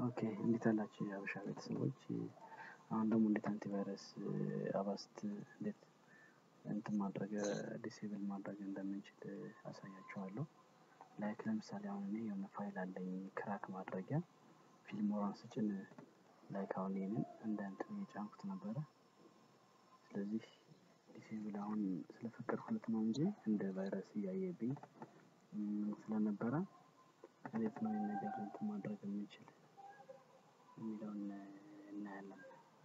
ኦኬ እንዴት አላችሁ የሀበሻ ቤተሰቦች? አሁን ደግሞ እንዴት አንቲቫይረስ አባስት እንዴት እንትን ማድረግ ዲሴብል ማድረግ እንደምንችል አሳያችኋለሁ። ላይክ ለምሳሌ አሁን እኔ የሆነ ፋይል አለኝ ክራክ ማድረጊያ ፊልሞራን ስጭን ላይክ አሁን ይሄንን እንደ እንትን እየጫንኩት ነበረ። ስለዚህ ዲሴብል አሁን ስለፈቀድኩለት ነው እንጂ እንደ ቫይረስ እያየብኝ ስለነበረ እንዴት ነው ይሄን ነገር እንትን ማድረግ የምንችል የሚለውን እናያለን።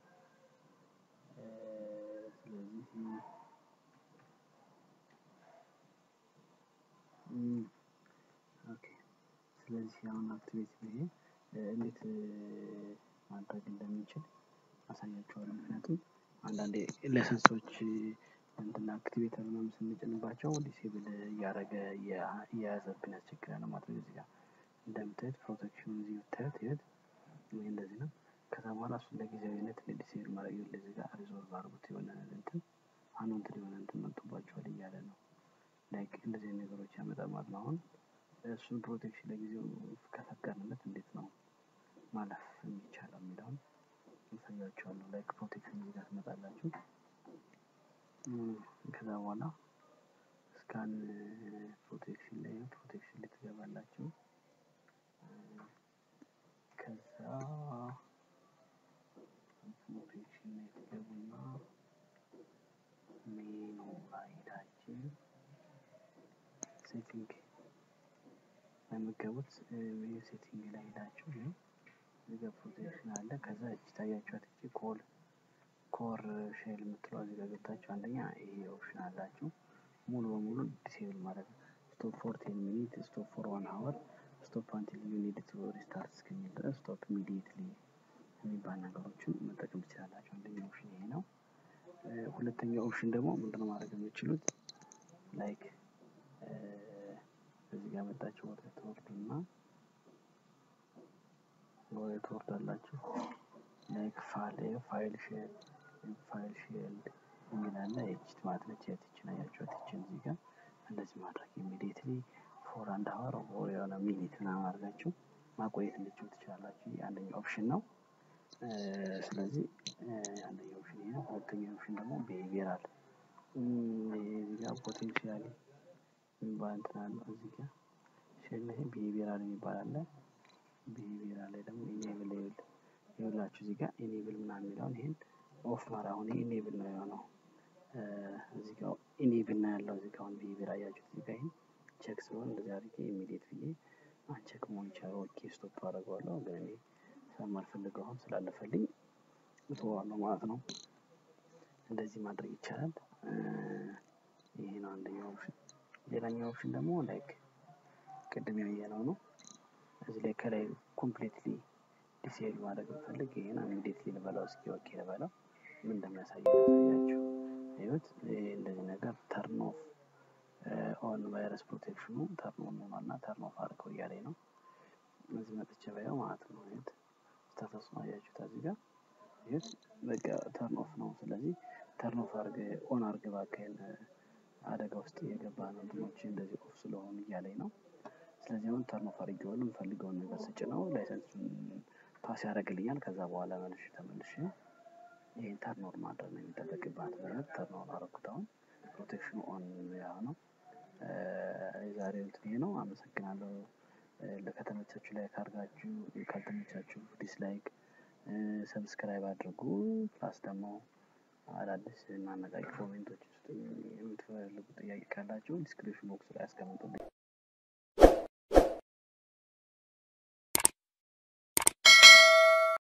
ስለዚህ ኦኬ ስለዚህ አሁን አክቲቬት ብዬ እንዴት ማድረግ እንደምንችል አሳያችኋለሁ። ምክንያቱም አንዳንዴ ለሰንሶች እንትን አክቲቬተር ምናምን ስንጭንባቸው ዲሴብል እያደረገ እየያዘብን ያስቸግራል ማለት ነው። እዚህ ጋር እንደምታዩት ፕሮቴክሽኑ እዚህ ብታዩት ይኸውት ይሄ እንደዚህ ነው። ከዛ በኋላ እሱን ለጊዜያዊነት ዲሴብል ማድረግ ይኸውልህ እዚህ ጋር ሪዞልቭ አድርጉት የሆነ እንትን አንዋንትድ የሆነ እንትን መጥቶባችኋል እያለ ነው። ላይክ እንደዚህ አይነት ነገሮች ያመጣል ማለት ነው። አሁን እሱን ፕሮቴክሽን ለጊዜው ከፈቀድንለት እንዴት ነው ማለፍ የሚቻለው የሚለውን አሳያችኋለሁ። ላይክ ፕሮቴክሽን እዚህ ጋር ትመጣላችሁ። ከዛ በኋላ ስካን ፕሮቴክሽን ላይ ፕሮቴክሽን ላይ ትገባላችሁ። ከዛ ፕሮቴክሽን ላይ ትገቡና ሜኑ ላይ ሄዳችሁ ሴቲንግ የምትገቡት ሴቲንግ ላይ ሄዳችሁ ይኸው እዚህ ጋር ፕሮቴክሽን አለ። ከዛ እቺ ታያችኋት እቺ ኮል ኮር ሼል የምትለዋ እዚህ ጋር ገብታችሁ አንደኛ ይሄ ኦፕሽን አላችሁ ሙሉ በሙሉ ዲሴብል ማለት ነው። ስቶፕ ፎር ቴን ሚኒት ስቶፕ ፎር ዋን ሀወር ስቶፕ አንቲል ዩ ኒድ ቱ ሪስታርት እስከሚል ድረስ ስቶፕ ኢሚዲየትሊ የሚባል ነገሮችን መጠቀም ትችላላችሁ። አንደኛው ኦፕሽን ይሄ ነው። ሁለተኛው ኦፕሽን ደግሞ ምንድነው ማድረግ የምትችሉት ላይክ እዚህ ጋር መጣችሁ ወደ ትወርዱና ወደ ትወርዳላችሁ ላይክ ፋይል ፋይል ሼር ፋይል ሼልድ የሚል አለ። ኤችት ማለት ነች። ያትችን አያችኋት? ይችን እዚህ ጋር እንደዚህ ማድረግ ኢሚዲየትሊ ፎር አንድ ሀወር ኦር የሆነ ሚኒት ምናምን አድርጋችሁ ማቆየት እንድችሉ ትችላላችሁ። አንደኛው ኦፕሽን ነው። ስለዚህ አንደኛው ኦፕሽን ይሄ ነው። ሁለተኛው ኦፕሽን ደግሞ ቢሄቪየራል እዚህ ጋር ፖቴንሻሊ የሚባል እንትን አለ እዚህ ጋር ሼል ላይ ቢሄቪየራል የሚባል አለ። ቢሄቪየራል ላይ ደግሞ ኢኔብል ይኸውላችሁ እዚህ ጋር ኢኔብል ምናምን የሚለውን ይሄን ኦፍ ማድረግ አሁን ይሄ ኢኔብል ነው የሆነው እዚህ ጋር ኢኔብል ነው ያለው እዚህ ጋር አሁን ቢሄቪየር አያችሁት እዚህ ጋር ይሄን ቼክ ስለሆነ እንደዚህ አድርጌ ኢሚዲየት ብዬ አንቼክ መሆን ይችላል። ኦኬ ስቶፕ አደርገዋለሁ ግን እኔ ስለማልፈልገው አሁን ስላለፈልኝ እተወዋለሁ ማለት ነው። እንደዚህ ማድረግ ይቻላል። ይሄ ነው አንደኛው ኦፕሽን። ሌላኛው ኦፕሽን ደግሞ ላይክ ቅድም ያየነው ነው። እዚህ ላይ ከላይ ኮምፕሊትሊ ዲሴብል ማድረግ ብፈልግ ይሄን ኢሚዲየትሊ ልበላው እስኪ ኦኬ ልበላው ምን እንደሚያሳይ ላሳያችሁ። እዩት ይሄ እንደዚህ ነገር ተርን ኦፍ ኦን ቫይረስ ፕሮቴክሽኑ ተርን ኦን ሆኗል እና ተርን ኦፍ አድርገው እያለኝ ነው። እዚህ መጥቼ ባየው ማለት ነው። እዩት ስታተስ ነው አያችሁት እዚህ ጋር እዩት በቃ ተርን ኦፍ ነው። ስለዚህ ተርን ኦፍ አድርገ ኦን አድርገ እባክህን አደጋ ውስጥ የገባ ነው እንትኖች እንደዚህ ኦፍ ስለሆኑ እያለኝ ነው። ስለዚህ አሁን ተርን ኦፍ አድርጌዋለሁ የምፈልገውን ነገር ስጭነው ላይሰንሱን ፓስ ያደርግልኛል። ከዛ በኋላ መልሼ ተመልሼ ይሄን ተርን ኦን ማድረግ ነው የሚጠበቅባት ማለት ተርን ኦን አደረኩት። አሁን ፕሮቴክሽኑ ኦን ያ ነው። የዛሬው እንትን ይሄ ነው። አመሰግናለሁ። ከተመቻችሁ ላይክ አድርጋችሁ ካልተመቻችሁ ዲስላይክ ሰብስክራይብ አድርጉ። ፕላስ ደግሞ አዳዲስ እና አነቃቂ ኮሜንቶች ውስጥ የምትፈልጉ ጥያቄ ካላችሁ ዲስክሪፕሽን ቦክስ ላይ አስቀምጡልኝ።